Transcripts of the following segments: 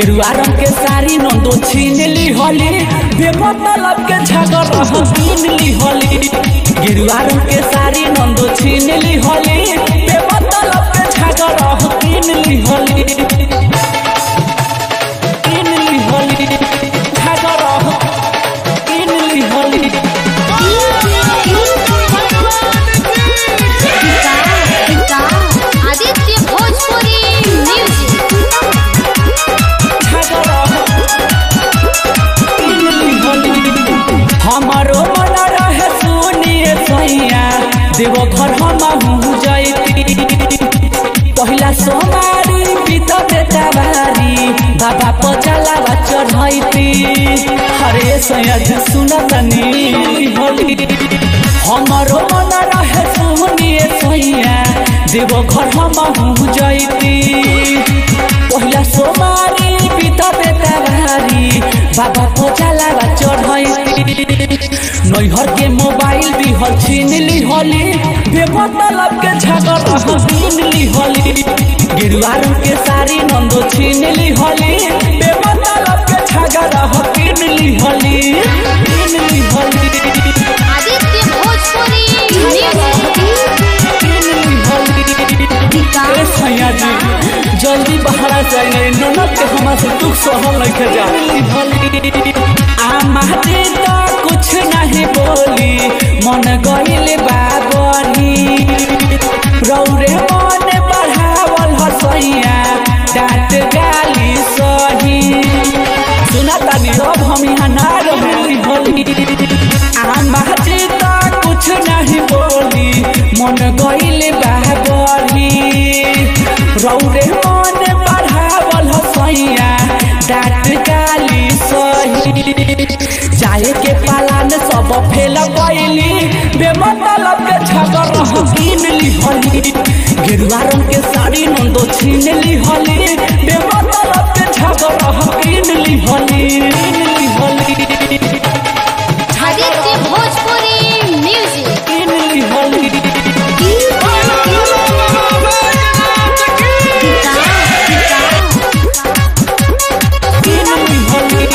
गेरुआ रंग के साड़ी नंदो छीन ली होली बेमतलब के झगड़ कीन ली होली गेरुआ रंग के साड़ी नंदो छीन ली होली बेमतलब के झगड़ कीन ली होली कीन ली होली झगड़ कीन ली होली आदित्य भोजपुरी म्यूजिक हमारो मन रहे सुनिए सैया देव घर हम जैती पहिला सोमारी बीत बेटाबारी बाबा पचला चढ़ैती हरे सैया जी सुनतनी होली हमारो मन रहे सुनिए सैया देव घर हम जैती पहिला सोमारी बीत बेटाबारी बाबा पचला चढ़ैती नैहर के मोबाइल दिहल छीन ली होली बेमतलब के झगड़ कीन ली होली गिरुआ रंग के साड़ी नंदो छीन ली होली बेमतलब के झगड़ कीन ली होली कीन ली होली आदित्य भोजपुरी म्यूजिक कीन ली होली ए सैया जी जल्दी बहरा जाए ननद के हमार से दुख सहल लेके जा आमा जी तो कुछ नहीं बोली मन गइल बाबरी रौरे मन बढ़ावल हसैया डांट गाली सही सुना तानी रब हम यहाँ ना रही होली आमा जी तो कुछ नहीं बोली मन गइल बाबरी रौरे मन बढ़ावल हसैया डांट गाली सही जाए के पालान सब फेल गइली बेमतलब के झगड़ कीन ली होली गेरुआ रंग के साड़ी नंदो छीन ली होली बेमतलब के झगड़ कीन ली होली कीन ली होली आदित्य भोजपुरी म्यूजिक कीन ली होली कीन ली होली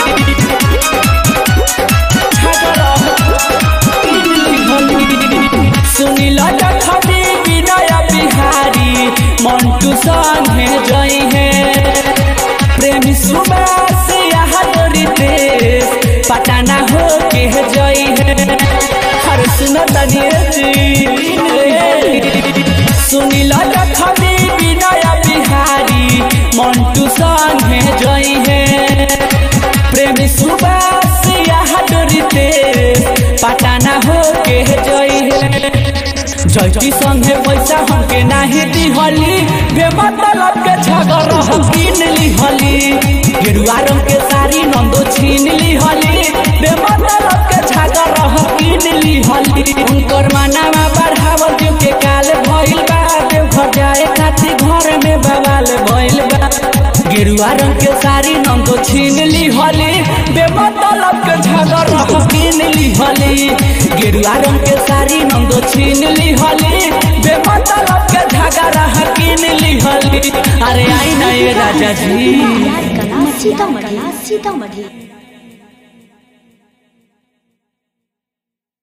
झगड़ कीन ली होली सुनिल जखनी विनय बिहारी मंटू संगे जई है प्रेमी सुबास यहाँ तोरी देश पटाना हो के जई है हर सुन तनिए जी सुनिल जखनी विनय बिहारी मंटू संगे जई है प्रेमी सुबास यहाँ तोरी देश पटाना हो के जई है जैती संगे पैसा हमके नाही दिहली बेमतलब के झगड़ कीन ली हली गेरुआ रंग के साड़ी नंदो छीन ली हली बेमतलब के झगड़ कीन ली हली उनकर मानावा बढ़ावल जो के काल भइल बा देव घर जाए खातिर घर में बवाल भइल बा गेरुआ रंग के साड़ी नंदो छीन ली हली बेमतलब के झगड़ कीन ली हली गेरुआ रंग के साड़ी नंदो छीन ली हली बेमतलब के झगड़ा कीन ली हली अरे आई ना ये राजा जी कला सीतामढ़ी सीतामढ़ी